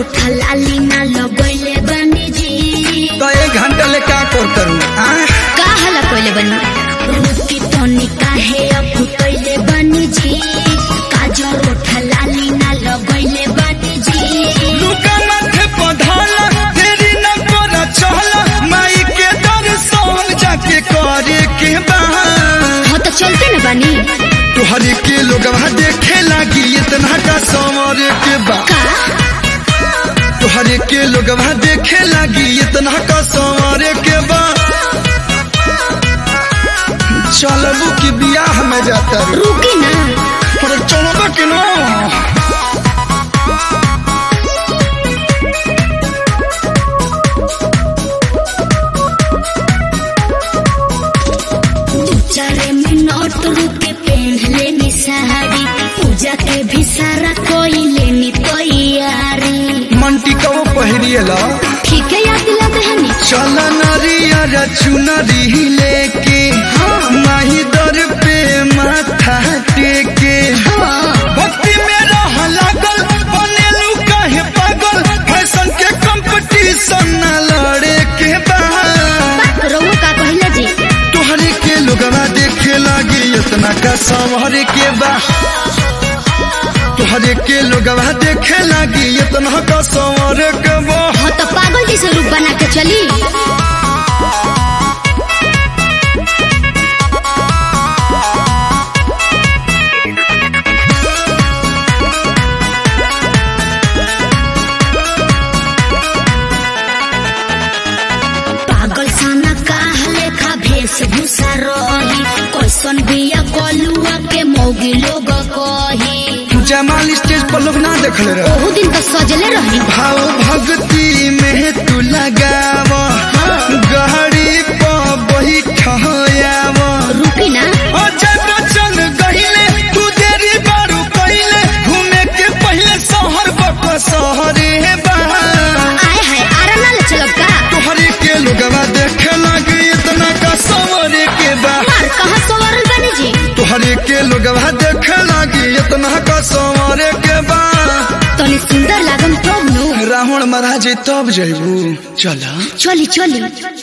उठा लाली ना लगैले बनी जी तो एक घंटा ले का करतरू आ का हला कइले बनी रुकी तनी काहे अब कइले बनी जी काजर उठा लाली ना लगैले बनी जी लुका माथे पधाला तेरी न कोरा चहला माई के दर्शन जाके करे के बा हाँ तो चलते न बनी तुहरे के लोगवा देखे लागी इतना का समर के बा का तुहरे के लोगवा देखे लागी इतना का समर के बा चलबू की बियाह में जाता रू रुकी ना पर चलबा के ना चारे मिनट रुके पहन लेनी साड़ी पूजा के भी सारा कोई लेनी तैयारी मंटी कबो पहिरिएला ठीक है याद दिला बहनी चल नरिया चुनरी लेके माही दर पे माथा टेके हाँ भक्ति में रह लागल बनेलू काहे पागल फैशन के कंपटीशन न लड़े के बा रउआ का कहला जी तोहरे के लोगवा देखे लागी इतना का संवरे के बा तोहरे के लोगवा देखे लागी इतना का संवरे के बा हाँ तो पागल जैसे रूप बना के चली पागल साना काह लेखा वेशभूषा रही कैसन बिया कलुआ के मौगी लोग कही जमाल स्टेज पर लोग ना देखले रहे ओहू दिन तो सजले रही भाव भक्ति में तू लगाव गहरी पर बैठयाव रुकी ना अजय बच्चन गहिले तू देरी बारू पहिले घूमे के पहले शहर बक शहरे बा आए हाय आरा ले चलब का तोहरे के लोगवा देखे लागे इतना का सवरे के बा मार कहाँ सवारल बनी जी तोहरे के लोगवा देखे लागे इतना का सवरे के बा तनी सुंदर लागम तब नु रावण महाराज तब जइबू चला चली चली